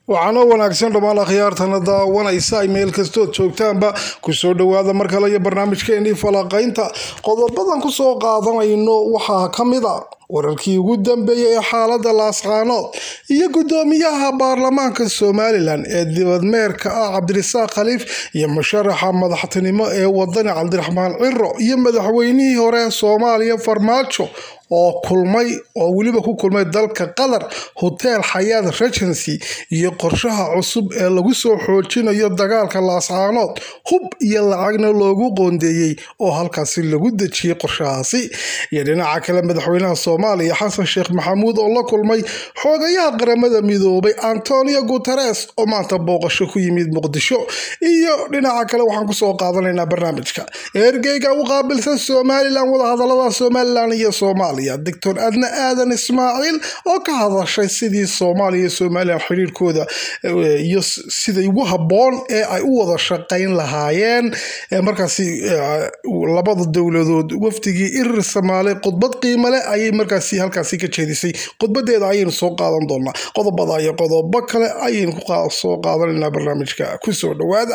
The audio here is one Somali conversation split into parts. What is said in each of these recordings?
waxaana wanaagsan dhammaan akhyaartana daawanaysa ay meel kastood joogtaanba kusoo dhowaada mar kale iyo barnaamijkeenii falaqaynta qodobadan kusoo qaadanayno waxaa ka mid a wararkii ugu dambeeyay ee xaalada laascaanood iyo gudoomiyaha baarlamaanka somalilan ee dibadmeerka ah cabdirasaaq khaliif iyo musharaxa madaxtinimo ee wadani cabdiraxmaan ciro iyo madaxweynihii hore soomaaliya farmaajo oo kulmay oo weliba ku kulmay dalka qatar hotel xayaad regency iyo qorshaha cusub ee lagu soo xoojinayo dagaalka laascaanood hub iyo lacagna loogu qoondeeyey oo halkaasi lagu dejiyey qorshahaasi iyo dhinaca kale madaxweynaha soomaaliya xasan sheekh maxamuud oo la kulmay xoogayaha qaramada midoobay antonio guteres oo maanta booqasho ku yimid muqdisho iyo dhinaca kale waxaan kusoo qaadanaynaa barnaamijka ergeyga u qaabilsan somalilan wadahadalada somalilan iyo soomaaliya doctor adna aadan ismaaciil oo ka hadashay sidii soomaaliya iyo somalilan xiriirkooda iyo siday ugu habboon ee ay u wada shaqayn lahaayeen markaasi labada dowladood wafdigii irir samaale khudbad qiimo leh ayay markaasi halkaasi ka jeedisay khudbadeeda ayaynu soo qaadan doonaa qodobada iyo qodobo kale ayaynu soo qaadanaynaa barnaamijka kusoo dhawaada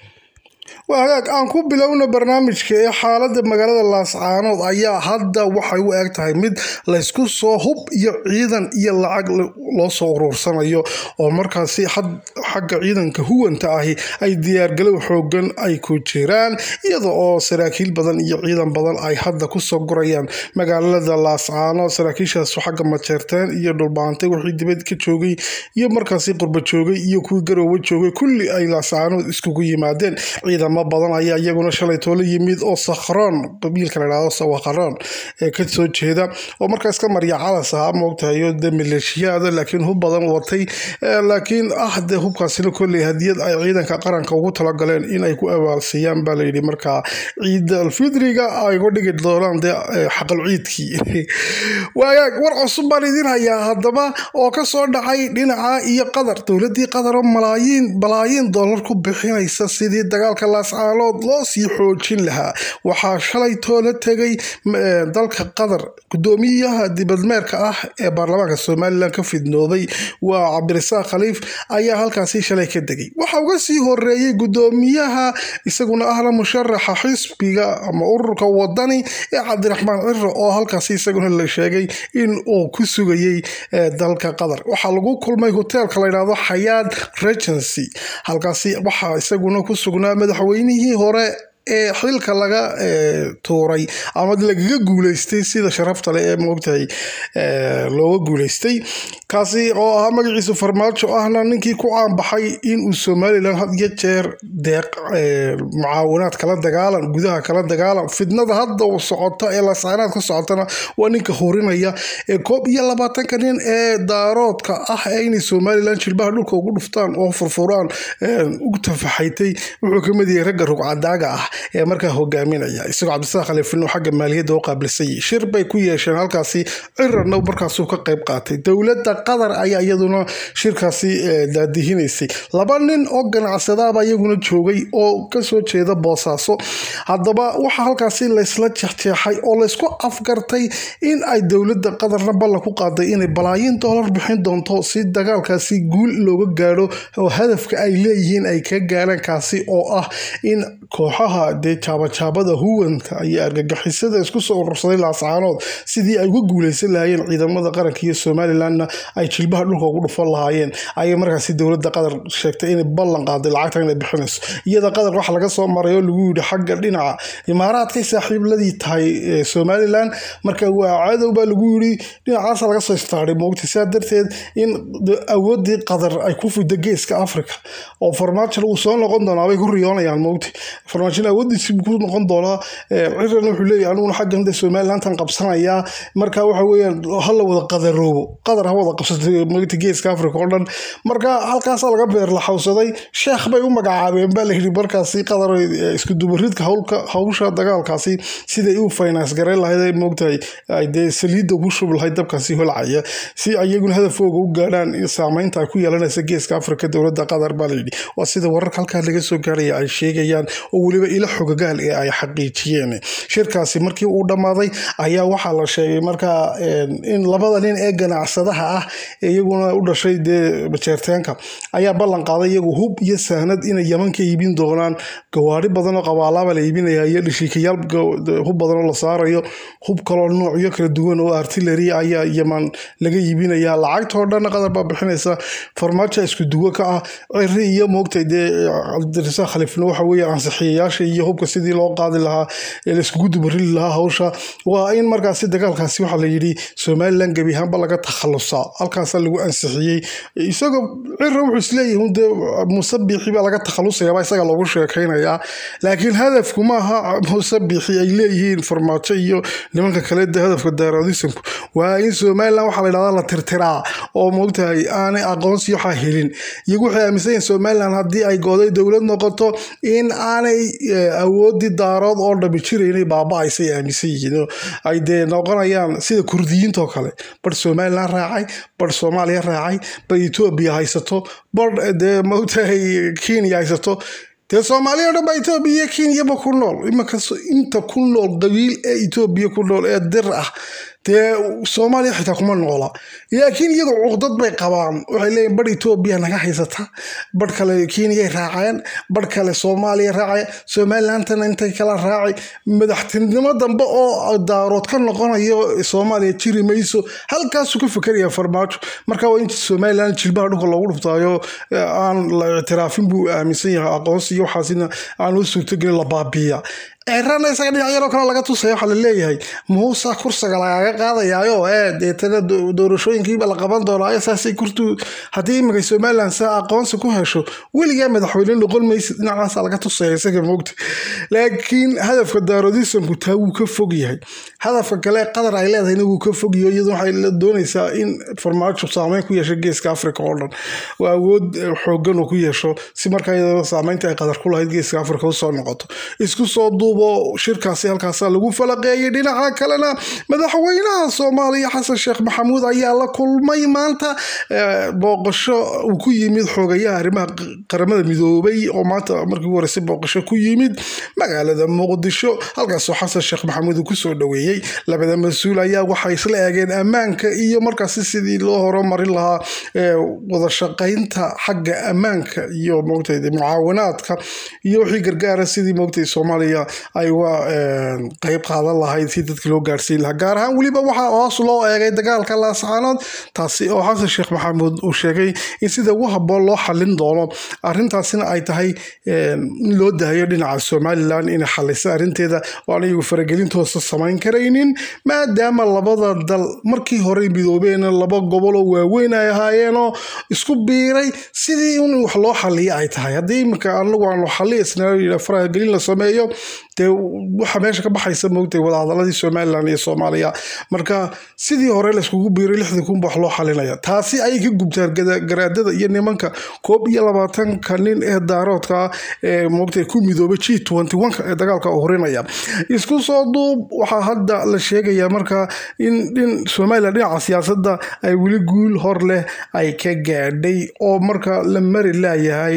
waa hagaag aan ku bilowna barnaamijka ee xaalada magaalada laascaanood ayaa hadda waxay u eg tahay mid laysku soo hub iyo ciidan iyo lacag loo soo uruursanayo oo markaasi xagga ciidanka huwanta ahi ay diyaargalow xoogan ay ku jiraan iyada oo saraakiil badan iyo ciidan badan ay hadda kusoo gurayaan magaalada laascaanood saraakiishaas xagga majeerteen iyo dhulbaantay wixii dibad ka joogay iyo markaasi qurba joogay iyo kuwii garoowe joogay kulli ay laascaanood iskugu yimaadeen ciidamo badan ayaa iyaguna shalay toolo yimid oo sakhroon qabiilka la dhahdo sawakharoon ee ka soo jeeda oo markaas ka marya calas ahaa moogtahayo de maleeshiyaada laakiin hub badan watay laakiin ah de hubkaasina kolley hadiyad ay ciidanka qaranka ugu talagaleen inay ku abaalsiiyaan baa layidhi markaa ciida alfidriga ay uga dhigi doonaan de xaqal ciidkii waagaag war cusub baan idin hayaa haddaba oo kasoo dhacay dhinaca iyo qatar dowladii qatar oo malaayiin balaayiin dollar ku bixinaysa sidii dagaalka laascaanood loo sii xoojin lahaa waxaa shalay toola tegay dalka qatar gudoomiyaha dibadmeerka ah ee baarlamaanka somalilan ka fidnooday waa cabdirasaaq khaliif ayaa halkaasi shalay ka degay waxa uga sii horeeyey gudoomiyaha isaguna ahla musharaxa xisbiga ama ururka wadani ee cabdiraxmaan ciro oo halkaasi isaguna la sheegay in uu ku sugayey dalka qatar waxaa lagu kulmay hoteelka layidhahdo xayaad regency halkaasi waxaa isaguna ku sugnaa madaxweynihii hore ee xilka laga tuuray ama lagaga guuleystay sida sharafta leh ee moogtahay looga guuleystay kaasi oo ahaa magaciisu farmaajo ahna ninkii ku caanbaxay inuu somalilan had iyo jeer deeq mucaawinaad kala dagaalan gudaha kala dagaalan fidnada hadda socota ee laascaanaad ka socotana waa ninka horinaya ee koob iyo labaatanka nin ee daaroodka ah ee inay somalilan jilbaha dhulka ugu dhuftaan oo furfuraan ugu tafaxaytay wuxuu ka mid yahay ragga rugcadaaga ah ee markaa hogaaminaya isagoo cabdisaaq khaliifin xagga maaliyadda u qaabilsay shir bay ku yeesheen halkaasi cirarna markaasuu ka qayb qaatay dowladda qatar ayaa iyaduna shirkaasi daadihinaysay laba nin oo ganacsadaaba iyaguna joogay oo kasoo jeeda boosaaso haddaba waxaa halkaasi laysla jeexjeexay oo laysku afgartay in ay dowladda qatarna ballan ku qaaday inay balaayiin doolar bixin doonto si dagaalkaasi guul looga gaadho oo hadafka ay leeyihiin ay ka gaaraan kaasi oo ah in kooxaha dee jaabajaabada huwanka iyo argagixisada isku soo urursaday laascaanood sidii ay uga guuleysan lahaayeen ciidamada qaranka iyo somalilanna ay jilbaha dhulka ugu dhufan lahaayeen ayay markaasi dowladda qatar sheegtay inay ballan qaaday lacagta inay bixinayso iyada qatar waxa laga soo maray oo lagu yidhi xagga dhinaca imaaraadkay saaxiibladii tahay somalilan marka waa cadow baa lagu yidhi dhinacaasa laga soo istaaray moogta sidaa darteed in awoodii qatar ay ku fida geeska africa oo farmaajo uu soo noqon doonaa bay ku riyoonayaan moogta farmaajina awoodiisi ku noqon doonaa ciran wuxuu leeyahy aniguna xaggan de somalilantan qabsanayaa marka waxa weeyaan hala wada qadaroobo qadar ha wada qabsatay magta geeska africa oo dhan marka halkaasaa laga beerlaxawsaday sheekh bay u magacaabeen baa layidhi markaasi qadar isku dubaridka howlka hawsha dagaalkaasi siday u finance gareyn lahayd moogtahay dee saliidda ugu shubi lahayd dabkaasi holcaya si iyaguna hadafooga u gaadhaan saameynta ay ku yeelanaysa geeska africa dowladda qatar baa layidhi waa sida wararka halkaa laga soo gaaraya ay sheegayaan oo weliba ilo xogagaal ee ay xaqiijiyeen shirkaasi markii uu dhammaaday ayaa waxaa la sheegay markaa in labada nin ee ganacsadaha ah iyaguna u dhashay dee jeerteenka ayaa ballan qaaday iyagu hub iyo sahnad inay yaman ka iibin doonaan gawaari badan oo qabaalaaba la iibinaya iyo dhishiikayaal hub badan oo la saarayo hub kaloo noocyo kala duwan oo artillery ayaa yaman laga iibinaya lacagtoo dhan qatar baa bixinaysa farmaajo isku duwo ka ah ciri iyo moogtay dee cabdirasaaq khalifna waxa weeye ansixiyayaasha iyo hubka sidii loo qaadi lahaa ee laiskugu dubarili lahaa hawsha waa in markaasi dagaalkaasi waxaa la yidhi somalilan gebi ahaanba laga takhalusaa halkaasaa lagu ansixiyey isagoo cira wuxuu isleeyahay dee musabixi baa laga takhalusayaaba isaga loogu sheekaynayaa laakiin hadafku maaha musabixi ay leeyihiin farmaajo iyo nimanka kale de hadafka daaradisanku waa in somalilan waxaa la yidhahdaa la tirtiraa oo moogtahay aanay aqoonsi waxaa helin iyagu waxay aaminsan yihiin somalilan haddii ay gooday dowlad noqoto in aanay awoodii daarood oo dhami jiraynay baaba-aysay aaminsan yihiin ay dee noqonayaan sida kurdiyiintoo kale bar somalilan raacay bar soomaaliya raacay bar etoobiya haysato bar dee moogtahay kenya haysato dee soomaaliya o dhan baa etoobiya kenyaba ku nool imanka inta ku nool qabiil ee etoobiya ku nool ee dir ah dee soomaaliya xitaa kuma noola laakiin iyagu cuqdad bay qabaan waxay leeyihin bar etoobiya naga haysata bar kale kenyay raaceen bar kale soomaaliya raaceen somalilandana intay kala raaci madaxtinimo dambe oo daarood ka noqonayo soomaaliya jiri mayso halkaasuu ka fikeraya farmaajo marka waa in somaliland jilbaha dhulka loogu dhuftaayo aan la ictiraafin buu aaminsan yahay aqoonsi iyo waxaasina aan u suurtogelin la baabiiya cirana isaga dhinacyaroo kale laga tusaya waxaa laleeyahay muusa kursiga lagaga qaadayaayo ee deetana doorashooyinkiiba la qaban doonaayo saasay kurtu haddii iminka somalilan saa aqoonsi ku hesho weligaa madaxweyne noqon maysid dhinacaasa laga tusaya isaga moogta laakiin hadafka daarodisanku taa wuu ka fog yahay hadafka kale qatar ay leedahayna wuu ka fogyaho iyadu waxay doonaysaa in farmaajo saameyn ku yeesho geeska africa oo dhan oo awood xoogan uu ku yeesho si markaa iyadoo saameynta ay qatar ku lahayd geeska africa usoo noqoto isku soo duubo shirkaasi halkaasa lagu falaqeeyay dhinaca kalena madaxweynaha soomaaliya xasan sheekh maxamuud ayaa la kulmay maanta booqasho uu ku yimid xoogayaha arrimaha qaramada midoobay oo maanta markii ugu horeysay booqasho ku yimid magaalada muqdisho halkaasoo xasan sheekh maxamuud uu kusoo dhoweeyey labada mas-uul ayaa waxay isla eegeen ammaanka iyo markaasi sidii loo horumarin lahaa wada shaqaynta xagga ammaanka iyo moogtay mucaawinaadka iyo wixii gargaara sidii moogtay soomaaliya ay uga qeyb qaadan lahayd si dadka loo gaarsiin lahaa gaar ahaan weliba waxaa hoos loo eegay dagaalka laascaanood taasi oo xasan sheekh maxamuud uu sheegay in sida ugu haboon loo xalin doono arintaasina ay tahay in loo dahayo dhinaca somalilan inay xalisa arinteeda oo aan iyagu faragelintoosa samayn karaynin maadaama labada dal markii hore midoobeen laba gobol oo waaweyn ay ahaayeenoo isku biiray sidii in wax loo xaliya ay tahay haddii iminka anagu aan xaliya faragelin la sameeyo dee waxa meesha ka baxaysa moogtay wadahadaladii somalilan iyo soomaaliya marka sidii hore layskugu biiray lixdii kunba wax loo xalinaya taasi ayay ka gubtaan garaadada iyo nimanka koob iyo labaatanka nin ee daaroodka ee moogtay ku midoobay g twenty one ee dagaalka horinaya isku soo duub waxaa hadda la sheegaya marka in in somalilan dhinaca siyaasadda ay weli guul hor leh ay ka gaadhay oo marka la mari laayahay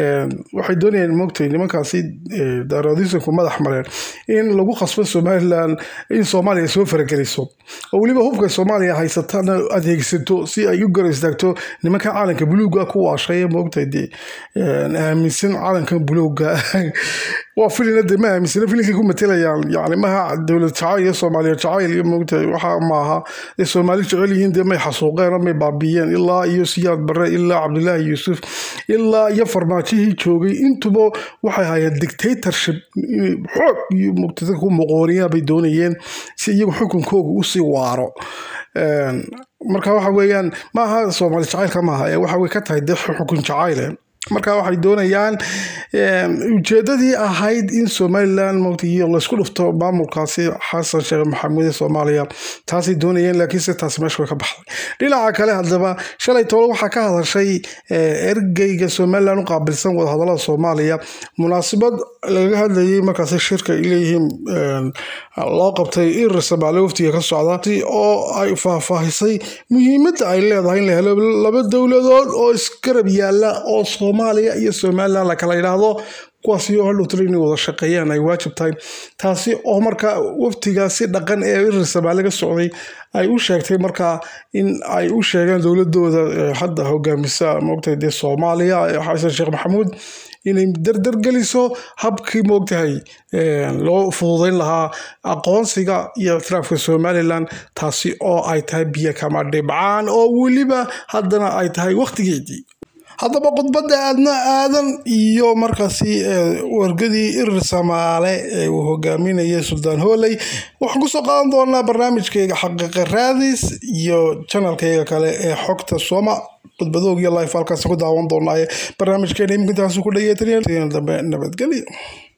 waxay doonayaan moogtay nimankaasi daaroodisanku madax mareen in lagu khasbo somalilan in soomaaliya soo farageliso oo weliba hubka soomaaliya haysatana adeegsato si ay u gara istaagto nimanka caalanka buluuga ku waashay moogtay dee aaminsan caalankan buluuga waa filina de ma aaminsana filinkay ku matelayaan yani maha dowlad jacayl iyo soomaaliya jacayl iyo moogtahay waxa maaha ee soomaali jecel yihiin dee may xasuuqeen oo may baabiyeen ilaa iyo siyaad barre ilaa cabdilaahi yuusuf ilaa iyo farmaajihii joogay intuba waxay hayeen dictatorship xoog iyo muqtada ku muqooniyaa bay doonayeen si iyagu xukunkooga usii waaro marka waxa weeyaan maaha soomaali jacaylka maaha ee waxa way ka tahay dee xukun jacayle marka waxay doonayaan ujeedadii ahayd in somalilan mtiyo laysku dhufto maamulkaasi xasan sheekh maxamuud ee soomaaliya taasay doonayeen laakiinse taasi meesha way ka baxday dhinaca kale haddaba shalay toole waxaa ka hadashay ergeyga somalilan u qaabilsan wadahadalada soomaaliya munaasabad lagaga hadlayay markaasi shirka ay leeyihiin loo qabtay irir soomaaliya waftiga ka socda oo ay faahfaahisay muhiimadda ay leedahay in la helo laba dowladood oo isgarab yaala oo soomaaliya iyo somalilan lakala yidhaahdo kuwaasi oo hadhowtalo inay wada shaqeeyaan ay waajib tahay taasi oo markaa waftigaasi dhaqan ee irir soomaali ka socday ay u sheegtay markaa in ay u sheegeen dowladooda hadda hogaamisa moogtahay dee soomaaliya xasan sheekh maxamuud inay dardargeliso habkii moogtahay loo fududeyn lahaa aqoonsiga iyo ictiraafka somalilan taasi oo ay tahay biyo kama dhibcaan oo weliba haddana ay tahay wakhtigeedii haddaba khudbadda aadna aadan iyo markaasi wargadii irir samaale ee uu hogaaminayay suldaan hooley waxaan kusoo qaadan doonaa barnaamijkayga xaqiiqa raadis iyo janalkayga kale ee xogta sooma khudbadoog iyo life halkaas ku daawan doonaaye barnaamijkeena iminka intaasu ku dhageetanaya dambe nabadgelyo